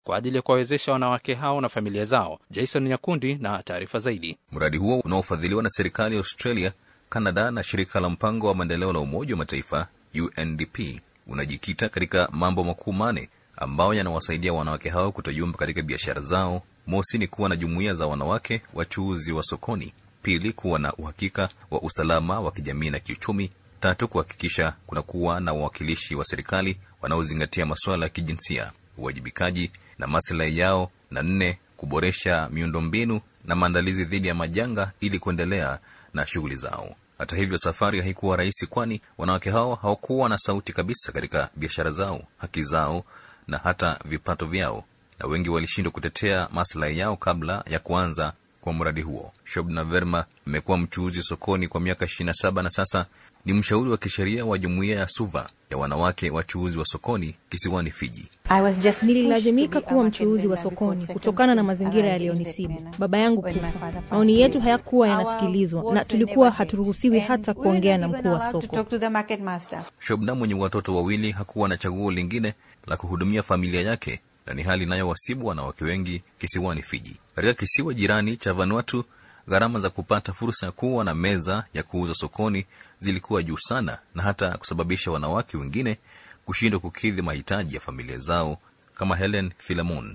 kwa ajili ya kuwawezesha wanawake hao na familia zao. Jason Nyakundi na taarifa zaidi. Mradi huo unaofadhiliwa na serikali ya Australia, Canada na shirika la mpango wa maendeleo la Umoja wa Mataifa UNDP unajikita katika mambo makuu mane ambayo yanawasaidia wanawake hao kutoyumba katika biashara zao. Mosi ni kuwa na jumuiya za wanawake wachuuzi wa sokoni. Pili, kuwa na uhakika wa usalama wa kijamii na kiuchumi. Tatu, kuhakikisha kuna kuwa na wawakilishi wa serikali wanaozingatia masuala ya kijinsia, uwajibikaji na maslahi yao, na nne, kuboresha miundombinu na maandalizi dhidi ya majanga ili kuendelea na shughuli zao. Hata hivyo, safari haikuwa rahisi, kwani wanawake hao hawakuwa na sauti kabisa katika biashara zao, haki zao na hata vipato vyao, na wengi walishindwa kutetea maslahi yao kabla ya kuanza kwa mradi huo. Shobna Verma amekuwa mchuuzi sokoni kwa miaka 27 na sasa ni mshauri wa kisheria wa jumuiya ya Suva ya wanawake wachuuzi wa sokoni kisiwani Fiji. Nililazimika kuwa mchuuzi wa sokoni kutokana na mazingira yaliyonisibu, baba yangu kufa. Maoni yetu hayakuwa yanasikilizwa na tulikuwa haturuhusiwi hata kuongea na mkuu wa soko. Shobna mwenye watoto wawili hakuwa na chaguo lingine la kuhudumia familia yake, na ni hali inayowasibu wanawake wengi kisiwani Fiji. Katika kisiwa jirani cha Vanuatu, gharama za kupata fursa ya kuwa na meza ya kuuza sokoni zilikuwa juu sana, na hata kusababisha wanawake wengine kushindwa kukidhi mahitaji ya familia zao, kama Helen Filamon.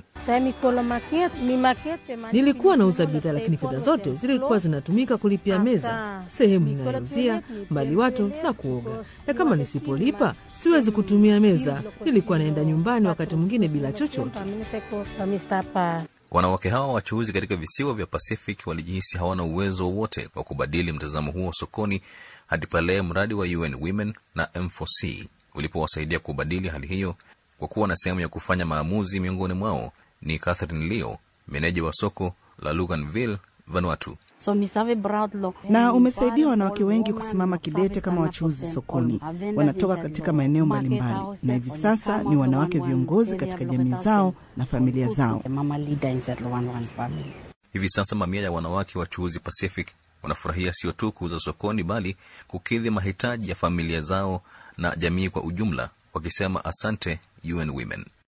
Nilikuwa nauza bidhaa, lakini fedha zote zilikuwa zinatumika kulipia meza, sehemu inayouzia, maliwato na kuoga, na kama nisipolipa siwezi kutumia meza. Nilikuwa naenda nyumbani wakati mwingine bila chochote. Wanawake hawa wachuuzi katika visiwa vya Pacific walijihisi hawana uwezo wowote wa kubadili mtazamo huo sokoni hadi pale mradi wa UN Women na M4C ulipowasaidia kubadili hali hiyo kwa kuwa na sehemu ya kufanya maamuzi. Miongoni mwao ni Catherine Leo, meneja wa soko la Luganville, Vanuatu. na umesaidia wanawake wengi kusimama kidete kama wachuuzi sokoni. Wanatoka katika maeneo mbalimbali na hivi sasa ni wanawake viongozi katika jamii zao na familia zao. Hivi sasa mamia ya wanawake wachuuzi Pacific wanafurahia sio tu kuuza sokoni, bali kukidhi mahitaji ya familia zao na jamii kwa ujumla, wakisema asante UN Women.